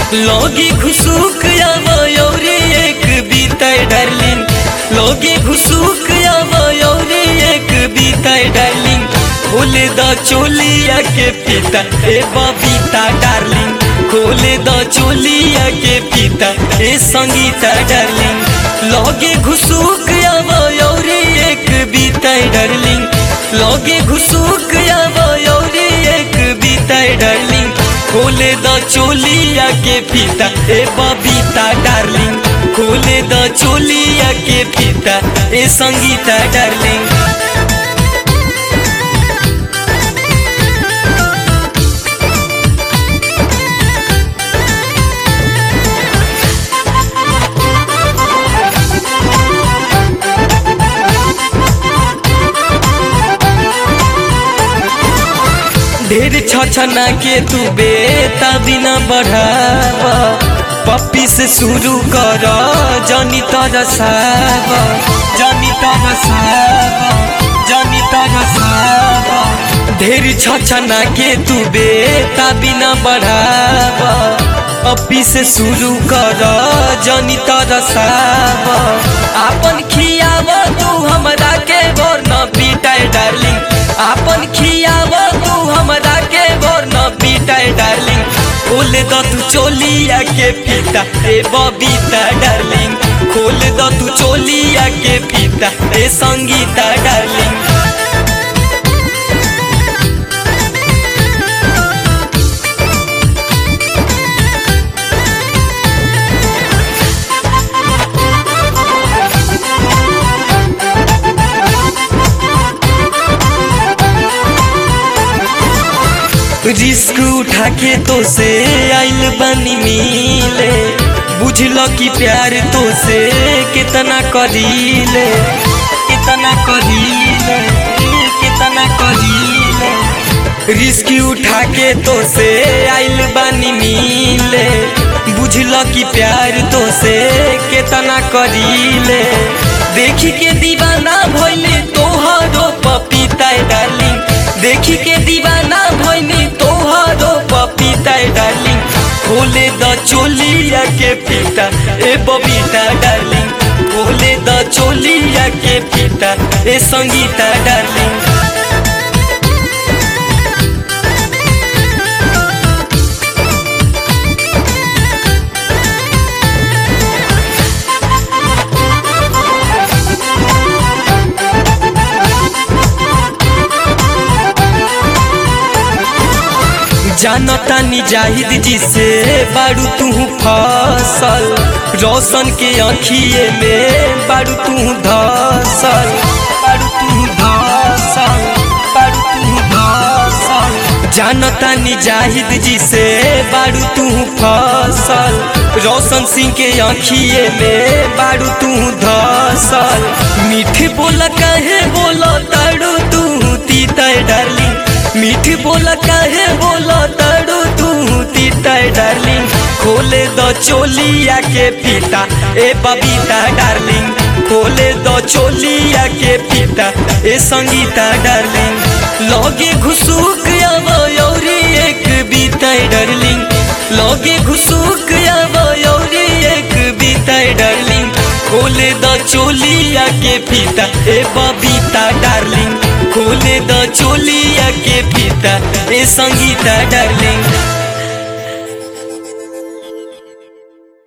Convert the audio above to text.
लोगे घुसूक आवयोरे एक बीताय डार्लिंग लोगे घुसूक आवयोरे एक बीताय डार्लिंग खोले द चोलिया के पिता ए बबीता डार्लिंग खोले द चोलिया के पिता ए संगीता डार्लिंग लोगे घुसूक आवयोरे एक बीताय डार्लिंग लोगे घुसूक आवयोरे एक बीताय डार्लिंग खोले द चोलिया के पिता ए बबीता डार्लिंग खोले द चोलिया के पिता ए संगीता डार्लिंग ढेर छछना के तू बेता बिना बढ़ावा पप्पी से शुरू कर जनी तरसाव जनी तरसाव जनी तरसाव ढेर छछना के तू बेता बिना बढ़ावा पप्पी से शुरू कर जनी तरसाव आपन खियाव तू हमरा के बोर न पीटाय डार्लिंग आपन खियाव तू हमरा के बोर न पीटाय डार्लिंग खोल द तू चोलिया के फीता ए बबीता डार्लिंग खोल द तू चोलिया के फीता ए संगीता डार्लिंग रिस्क उठा के तो से आइल बनी मिले बुझल कि प्यार तो से कितना करीले कितना करीले कितना करीले रिस्क उठा के तो से आइल बनी मिले बुझल कि प्यार तो से कितना करीले देखी के दीवाना भइले तोहरो पपीता डार्लिंग देखी के दीवाना भइनी तोहरो पपीता डार्लिंग खोले द चोलिया के पीता ए बबीता डार्लिंग खोले द चोलिया के पीता ए संगीता डार्लिंग जानता नी जाहिद जी से बारू तू फसल रोशन के अखिए में बारू तू धसल बारू तू धसल बारू तू धसल जानता नी जाहिद जी से बारू तू फसल रोशन सिंह के अखिए में बारू तू धसल मीठे बोल कहे बोलो तारू तू तीता डार्लिंग मीठी बोला काहे बोला तारू तू तीता डार्लिंग खोले द चोलिया के पीता ए बबीता डार्लिंग खोले द चोलिया के पीता ए संगीता डार्लिंग लगे घुसूक आवयोरी एक बीता डार्लिंग लगे घुसूक आवयोरी एक बीता डार्लिंग खोले द चोलिया के पीता ए बबीता डार्लिंग खोले द चोलिया के पीता ए संगीता डार्लिंग